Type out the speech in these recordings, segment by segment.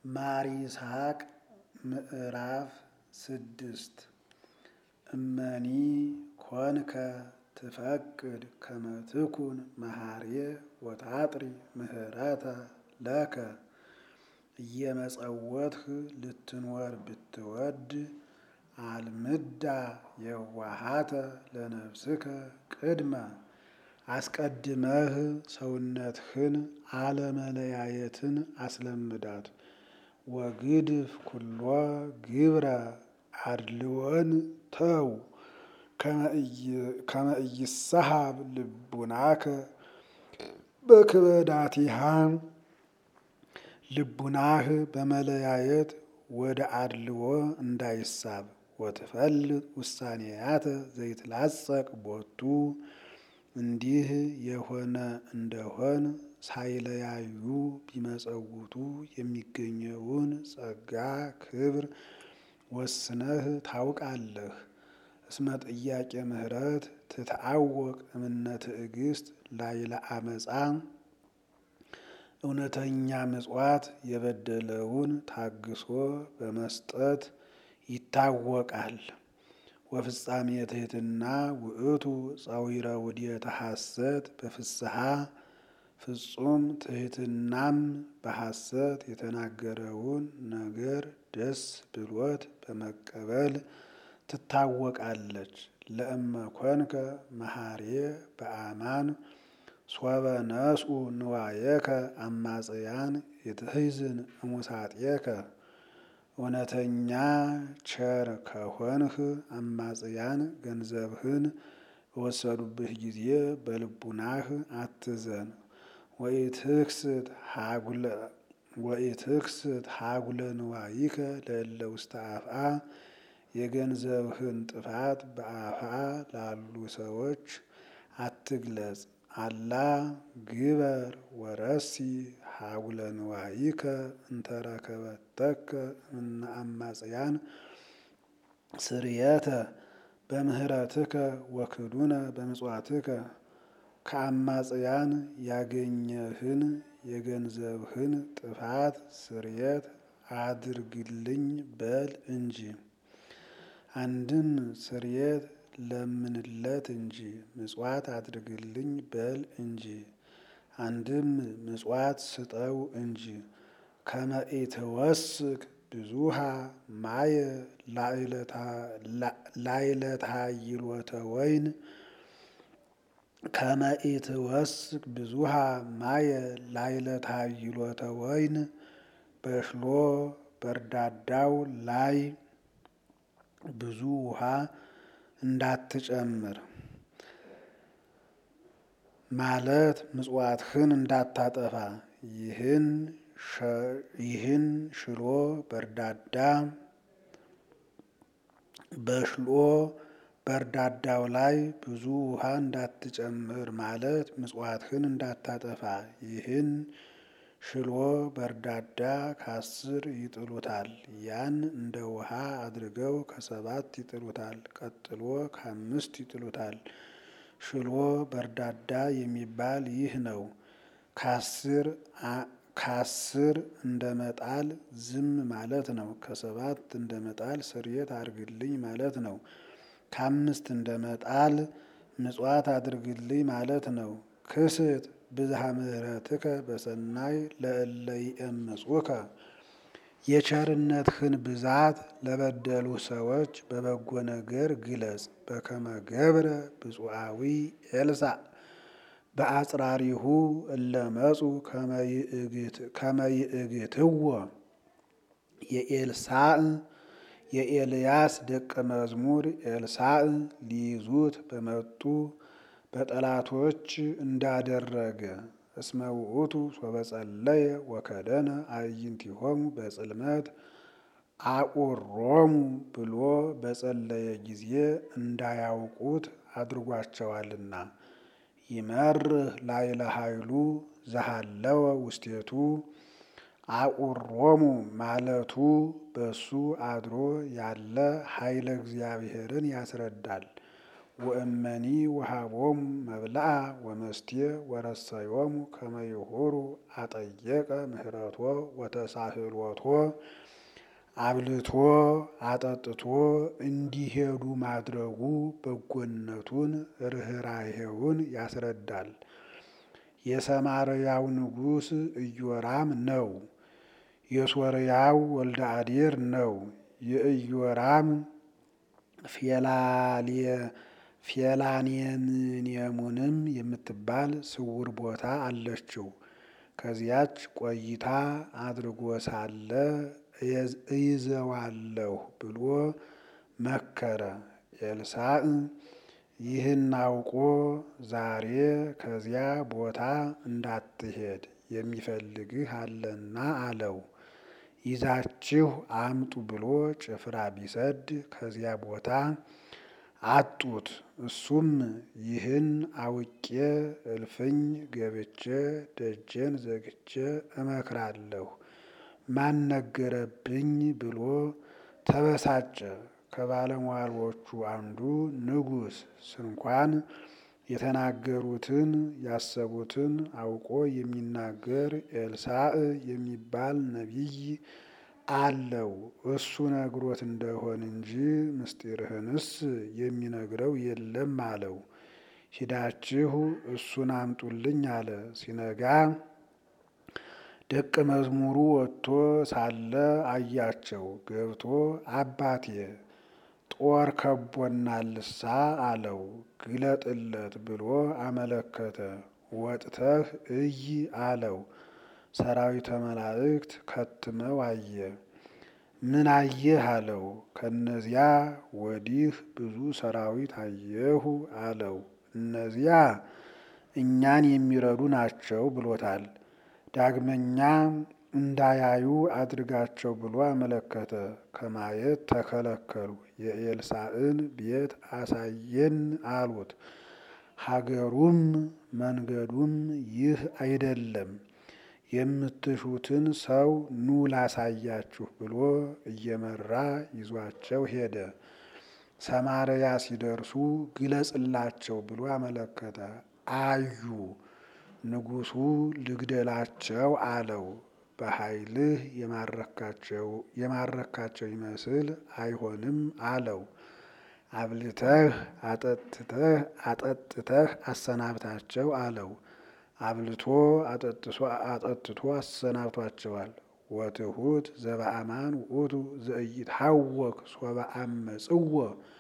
ማር ይስሐቅ ምዕራፍ ስድስት እመኒ ኮንከ ትፈቅድ ከመ ትኩን መሐርየ ወታጥሪ ምህረተ ለከ እየመጸወትህ ልትኖር ብትወድ አልምዳ የዋሃተ ለነፍስከ ቅድመ አስቀድመህ ሰውነትህን አለመለያየትን አስለምዳት። ወግድፍ ኩሎ ግብረ አድልወን ተው ከመ ኢይሳሃብ ልቡናከ በክበዳቲሃ ልቡናህ በመለያየት ወደ አድልዎ እንዳይሳብ ወትፈልጥ ውሳኔያተ ዘይትላጸቅ ቦቱ እንዲህ የሆነ እንደሆን ሳይለያዩ ቢመጸውቱ የሚገኘውን ጸጋ ክብር ወስነህ ታውቃለህ። እስመ ጥያቄ ምህረት ትትአወቅ እምነ ትዕግስት ላይለ አመፃ እውነተኛ ምጽዋት የበደለውን ታግሶ በመስጠት ይታወቃል። ወፍጻሜ ትሕትና ውእቱ ጸዊረ ውዴተ ሐሰት በፍስሐ ፍጹም ትሕትናም በሐሰት የተናገረውን ነገር ደስ ብሎት በመቀበል ትታወቃለች። ለእመ ኮንከ መሐርየ በአማን ሶበ ነስኡ ንዋየከ አማጽያን የትሕዝን እሙሳጤከ እውነተኛ ቸር ከሆንህ አማጽያን ገንዘብህን በወሰዱብህ ጊዜ በልቡናህ አትዘን። ወኢትክስት ሀጉለ ንዋይከ ለእለ ውስተ አፍአ የገንዘብህን ጥፋት በአፍአ ላሉ ሰዎች አትግለጽ። አላ ግበር ወረሲ ሀጉለ ንዋይከ እንተረከበተከ እምነ አማጽያን ስርየተ በምህረትከ ወክዱነ በምጽዋትከ ከአማጽያን ያገኘህን የገንዘብህን ጥፋት ስርየት አድርግልኝ በል እንጂ። አንድም ስርየት ለምንለት እንጂ ምጽዋት አድርግልኝ በል እንጂ። አንድም ምጽዋት ስጠው እንጂ። ከመ ኢትወስክ ብዙሃ ማየ ላዕለታይሎተ ወይን ከመ ኢትወስክ ብዙሃ ማየ ላዕለታይሎተ ወይን በሽሎ በርዳዳው ላይ ብዙ ውሃ እንዳትጨምር ማለት ምጽዋትህን እንዳታጠፋ። ይህን ሽሎ በርዳዳ በሽሎ በርዳዳው ላይ ብዙ ውሃ እንዳትጨምር ማለት ምጽዋትህን እንዳታጠፋ። ይህን ሽሎ በርዳዳ ከአስር ይጥሉታል። ያን እንደ ውሃ አድርገው ከሰባት ይጥሉታል። ቀጥሎ ከአምስት ይጥሉታል። ሽሎ በርዳዳ የሚባል ይህ ነው። ከአስር እንደ መጣል ዝም ማለት ነው። ከሰባት እንደ መጣል ስርየት አድርግልኝ ማለት ነው። ከአምስት እንደ መጣል ምጽዋት አድርግልኝ ማለት ነው። ክስት ብዝሃ ምሕረትከ በሰናይ ለእለ ይእምጹከ የቸርነትህን ብዛት ለበደሉ ሰዎች በበጎ ነገር ግለጽ። በከመ ገብረ ብፁዓዊ ኤልሳዕ በአጽራሪሁ እለ መጹ ከመ ይእግትዎ የኤልሳዕ የኤልያስ ደቀ መዝሙር ኤልሳዕ ሊይዙት በመጡ በጠላቶች እንዳደረገ እስመ ውእቱ ሶበ ጸለየ ወከደነ አዕይንቲሆሙ በጽልመት አቁሮሙ ብሎ በጸለየ ጊዜ እንዳያውቁት አድርጓቸዋልና። ይመርህ ላዕለ ኃይሉ ዘሃለወ ውስቴቱ አቁሮሙ ማለቱ በሱ አድሮ ያለ ኃይለ እግዚአብሔርን ያስረዳል። ወእመኒ ወሃቦሙ መብልአ ወመስቴ ወረሰዮሙ ከመ ይሁሩ አጠየቀ ምህረቶ ወተሳህሎቶ አብልቶ አጠጥቶ እንዲሄዱ ማድረጉ በጎነቱን ርኅራኄውን ያስረዳል። የሰማርያው ንጉሥ ኢዮራም ነው። የሶርያው ወልደ አዴር ነው። የኢዮራም ፌላኔምኔሙንም የምትባል ስውር ቦታ አለችው። ከዚያች ቆይታ አድርጎ ሳለ እይዘዋለሁ ብሎ መከረ። ኤልሳዕ ይህን አውቆ ዛሬ ከዚያ ቦታ እንዳትሄድ የሚፈልግህ አለና አለው። ይዛችሁ አምጡ ብሎ ጭፍራ ቢሰድ ከዚያ ቦታ አጡት። እሱም ይህን አውቄ እልፍኝ ገብቼ ደጄን ዘግቼ እመክራለሁ ማን ነገረብኝ ብሎ ተበሳጨ። ከባለሟሎቹ አንዱ ንጉሥ ስንኳን የተናገሩትን ያሰቡትን አውቆ የሚናገር ኤልሳዕ የሚባል ነቢይ አለው። እሱ ነግሮት እንደሆን እንጂ ምስጢርህንስ የሚነግረው የለም አለው። ሂዳችሁ እሱን አምጡልኝ አለ። ሲነጋ ደቀ መዝሙሩ ወጥቶ ሳለ አያቸው። ገብቶ አባቴ ጦር ከቦናልሳ አለው። ግለጥለት ብሎ አመለከተ። ወጥተህ እይ አለው። ሰራዊተ መላእክት ከትመው አየ። ምን አየህ አለው። ከነዚያ ወዲህ ብዙ ሰራዊት አየሁ አለው። እነዚያ እኛን የሚረዱ ናቸው ብሎታል። ዳግመኛ እንዳያዩ አድርጋቸው ብሎ አመለከተ። ከማየት ተከለከሉ። የኤልሳዕን ቤት አሳየን አሉት። ሀገሩም መንገዱም ይህ አይደለም፣ የምትሹትን ሰው ኑ ላሳያችሁ ብሎ እየመራ ይዟቸው ሄደ። ሰማርያ ሲደርሱ ግለጽላቸው ብሎ አመለከተ። አዩ። ንጉሡ ልግደላቸው አለው። በኃይልህ የማረካቸው ይመስል አይሆንም አለው። አብልተህ አጠጥተህ አጠጥተህ አሰናብታቸው አለው። አብልቶ አጠጥቶ አሰናብቷቸዋል። ወትሑት ዘበአማን ውእቱ ዘኢይትሐወክ ሶበ አመጽዎ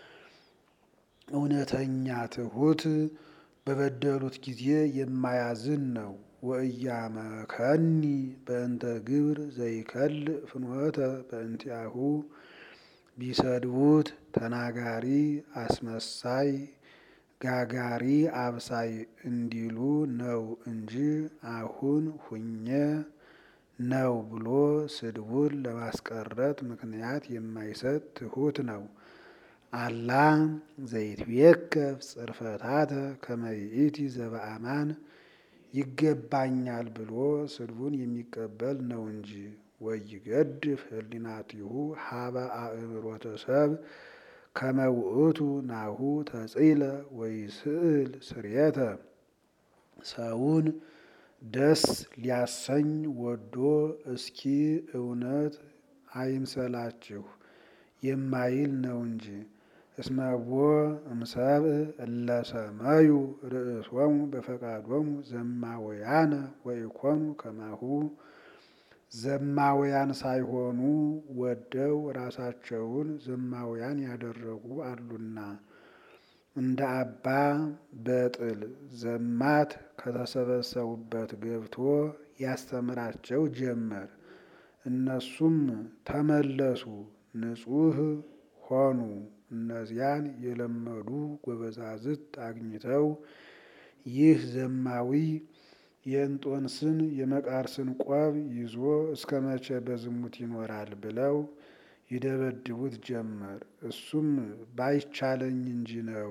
እውነተኛ ትሑት በበደሉት ጊዜ የማያዝን ነው። ወእያመከኒ በእንተ ግብር ዘይከልእ ፍኖተ በእንቲአሁ ቢሰድቡት ተናጋሪ አስመሳይ ጋጋሪ አብሳይ እንዲሉ ነው እንጂ አሁን ሁኜ ነው ብሎ ስድቡን ለማስቀረት ምክንያት የማይሰጥ ትሑት ነው። አላ ዘይትዌከፍ ጽርፈታተ ከመ ይእቲ ዘበአማን ይገባኛል ብሎ ስድቡን የሚቀበል ነው እንጂ። ወይገድፍ ህሊናቲሁ ሀበ አእምሮተ ሰብ ከመ ውእቱ ናሁ ተጽእለ ወይስእል ስርየተ ሰውን ደስ ሊያሰኝ ወዶ እስኪ እውነት አይምሰላችሁ የማይል ነው እንጂ። እስመቦ እምሰብእ እለ ሰመዩ ርእሶሙ በፈቃዶሙ ዘማውያነ ወኢኮኑ ከማሁ ዘማውያን ሳይሆኑ ወደው ራሳቸውን ዘማውያን ያደረጉ አሉና። እንደ አባ በጥል ዘማት ከተሰበሰቡበት ገብቶ ያስተምራቸው ጀመር። እነሱም ተመለሱ፣ ንጹሕ ሆኑ። እነዚያን የለመዱ ጎበዛዝት አግኝተው ይህ ዘማዊ የእንጦንስን የመቃርስን ቆብ ይዞ እስከ መቼ በዝሙት ይኖራል ብለው ይደበድቡት ጀመር። እሱም ባይቻለኝ እንጂ ነው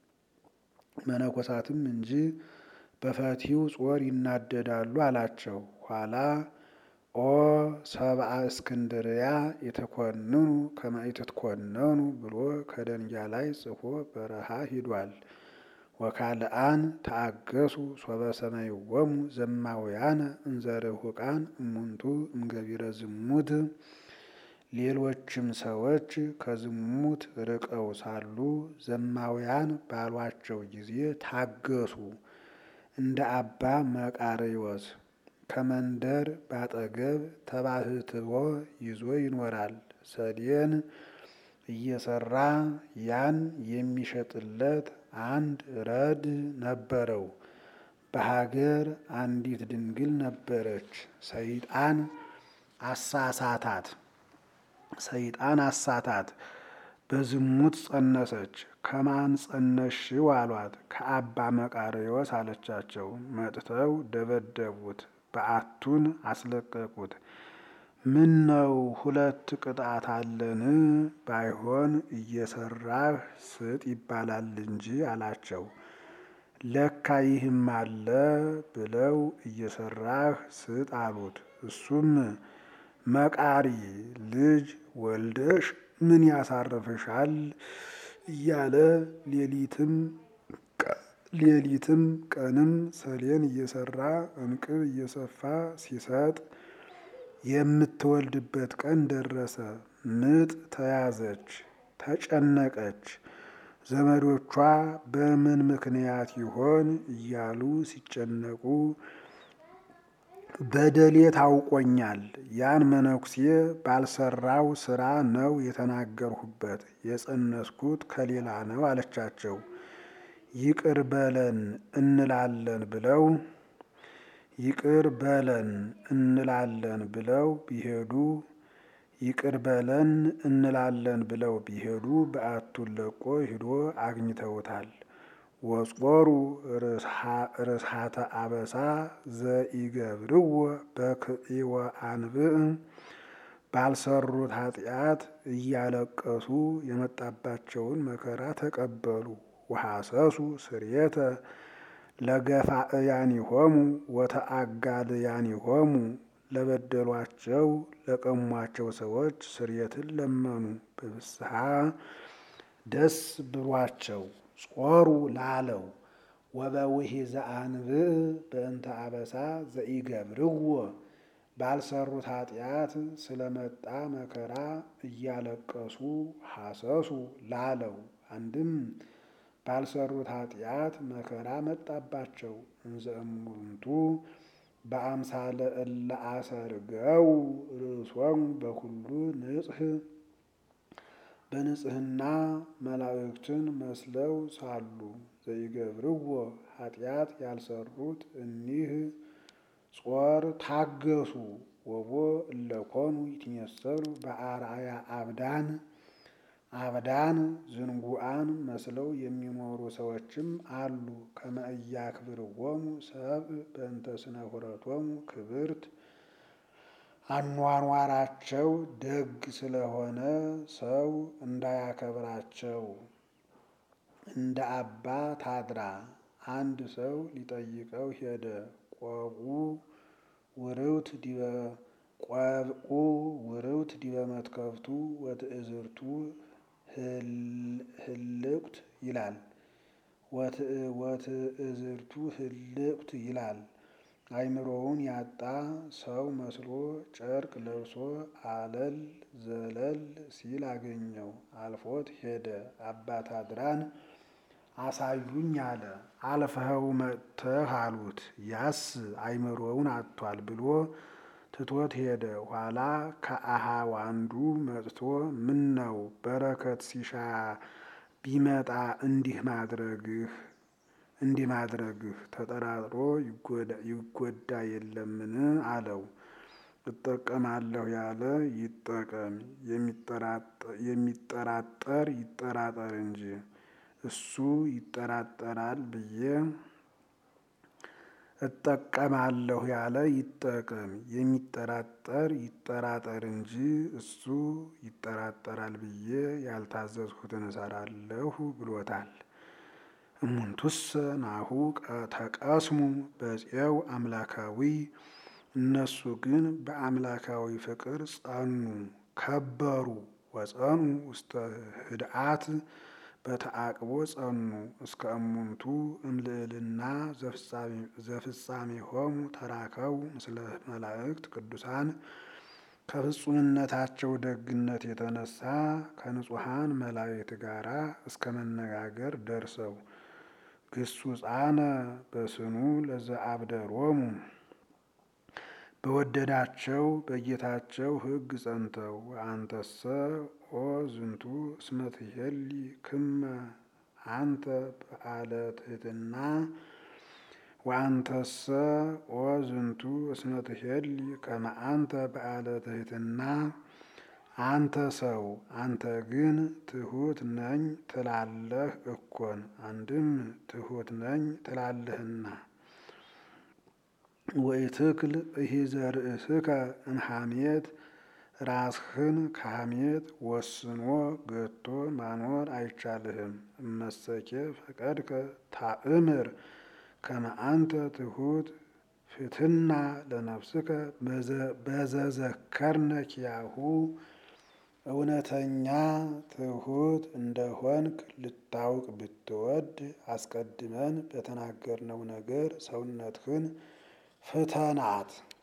መነኮሳትም እንጂ በፈቲው ጾር ይናደዳሉ አላቸው። ኋላ ኦ ሰብአ እስክንድርያ የተኮንኑ ከመ ኢትትኮነኑ ብሎ ከደንጊያ ላይ ጽፎ በረሃ ሂዷል። ወካልአን ተአገሱ ሶበ ሰማይዎሙ ዘማውያነ እንዘ ርሑቃን እሙንቱ እምገቢረ ዝሙት። ሌሎችም ሰዎች ከዝሙት ርቀው ሳሉ ዘማውያን ባሏቸው ጊዜ ታገሱ። እንደ አባ መቃርዮስ ከመንደር ባጠገብ ተባህትዎ ይዞ ይኖራል። ሰሌን እየሰራ ያን የሚሸጥለት አንድ ረድ ነበረው። በሀገር አንዲት ድንግል ነበረች። ሰይጣን አሳሳታት ሰይጣን አሳታት። በዝሙት ጸነሰች። ከማን ጸነስሽው አሏት። ከአባ መቃርዮስ አለቻቸው። መጥተው ደበደቡት። በዓቱን አስለቀቁት። ምን ነው ሁለት ቅጣት አለን? ባይሆን እየሰራህ ስጥ ይባላል እንጂ አላቸው። ለካ ይህም አለ ብለው እየሰራህ ስጥ አሉት። እሱም መቃሪ ልጅ ወልደሽ ምን ያሳርፍሻል እያለ ሌሊትም ሌሊትም ቀንም ሰሌን እየሰራ እንቅብ እየሰፋ ሲሰጥ የምትወልድበት ቀን ደረሰ። ምጥ ተያዘች፣ ተጨነቀች። ዘመዶቿ በምን ምክንያት ይሆን እያሉ ሲጨነቁ በደሌ ታውቆኛል። ያን መነኩሴ ባልሰራው ስራ ነው የተናገርሁበት። የጸነስኩት ከሌላ ነው አለቻቸው። ይቅር በለን እንላለን ብለው ይቅር በለን እንላለን ብለው ቢሄዱ ይቅር በለን እንላለን ብለው ቢሄዱ በዓቱን ለቆ ሂዶ አግኝተውታል። ወጾሩ ርስሓተ አበሳ ዘኢገብርዎ በክዒወ አንብዕ ባልሰሩት ኃጢአት እያለቀሱ የመጣባቸውን መከራ ተቀበሉ። ወሐሰሱ ስርየተ ለገፋእያኒሆሙ ወተአጋልያኒሆሙ ለበደሏቸው ለቀሟቸው ሰዎች ስርየትን ለመኑ። በፍስሐ ደስ ብሏቸው ጾሩ ላለው ወበውሒዘ አንብዕ በእንተ አበሳ ዘኢገብርዎ ባልሰሩት ኃጢአት ስለመጣ መከራ እያለቀሱ ሐሰሱ ላለው አንድም ባልሰሩት ኃጢአት መከራ መጣባቸው። እንዘ እሙንቱ በአምሳለ እለ አሰርገው ርእሶሙ በኩሉ ንጽሕ በንጽሕና መላእክትን መስለው ሳሉ ዘይገብርዎ ኃጢአት ያልሰሩት እኒህ ጾር ታገሱ። ወቦ እለኮኑ ይትመሰሉ በአርአያ አብዳን አብዳን ዝንጉዓን መስለው የሚኖሩ ሰዎችም አሉ። ከመ ኢያክብርዎሙ ሰብእ በእንተ ስነ ሁረቶሙ ክብርት አኗኗራቸው ደግ ስለሆነ ሰው እንዳያከብራቸው። እንደ አባ ታድራ አንድ ሰው ሊጠይቀው ሄደ። ቆብኡ ውርውት ዲበ ቆብኡ ውርውት ዲበ መትከፍቱ ወትእዝርቱ ህልቅት ይላል። ወትእዝርቱ ህልቅት ይላል። አእምሮውን ያጣ ሰው መስሎ ጨርቅ ለብሶ አለል ዘለል ሲል አገኘው። አልፎት ሄደ። አባ ታድራን አሳዩኝ አለ። አልፈኸው መጥተህ አሉት። ያስ አእምሮውን አጥቷል ብሎ ትቶት ሄደ። ኋላ ከአሃው አንዱ መጥቶ ምን ነው በረከት ሲሻ ቢመጣ እንዲህ ማድረግህ እንዲህ ማድረግህ ተጠራጥሮ ይጎዳ የለምን? አለው። እጠቀማለሁ ያለ ይጠቀም፣ የሚጠራጠር ይጠራጠር እንጂ እሱ ይጠራጠራል ብዬ እጠቀማለሁ ያለ ይጠቀም፣ የሚጠራጠር ይጠራጠር እንጂ እሱ ይጠራጠራል ብዬ ያልታዘዝሁትን እሰራለሁ ብሎታል። እሙንቱሰ ናሁ ተቀስሙ በፄው አምላካዊ እነሱ ግን በአምላካዊ ፍቅር ጸኑ ከበሩ። ወጸኑ ውስተ ህድአት በተአቅቦ ጸኑ እስከ እሙንቱ እምልዕልና ዘፍጻሜሆሙ ተራከቡ ምስለ መላእክት ቅዱሳን ከፍጹምነታቸው ደግነት የተነሳ ከንጹሐን መላእክት ጋራ እስከ መነጋገር ደርሰው ግሱጻነ በስኑ ለዘአብደሮሙ በወደዳቸው በጌታቸው ሕግ ጸንተው አንተሰ ኦ ዝንቱ እስመ ትሄሊ ክመ አንተ በዓለ ትሕትና ወአንተሰ ኦ ዝንቱ እስመ ትሄሊ ከመ አንተ በዓለ ትሕትና አንተ ሰው አንተ ግን ትሑት ነኝ ትላለህ እኮን አንድም ትሑት ነኝ ትላለህና ወኢትክል እሂዘ ርእስከ እምሐሜት ራስህን ከሐሜት ወስኖ ገቶ ማኖር አይቻልህም። እመሰኬ ፈቀድከ ታእምር ከመ አንተ ትሑት ፍትና ለነፍስከ በዘዘከርነ ኪያሁ እውነተኛ ትሑት እንደሆንክ ልታውቅ ብትወድ አስቀድመን በተናገርነው ነገር ሰውነትህን ፍተናት።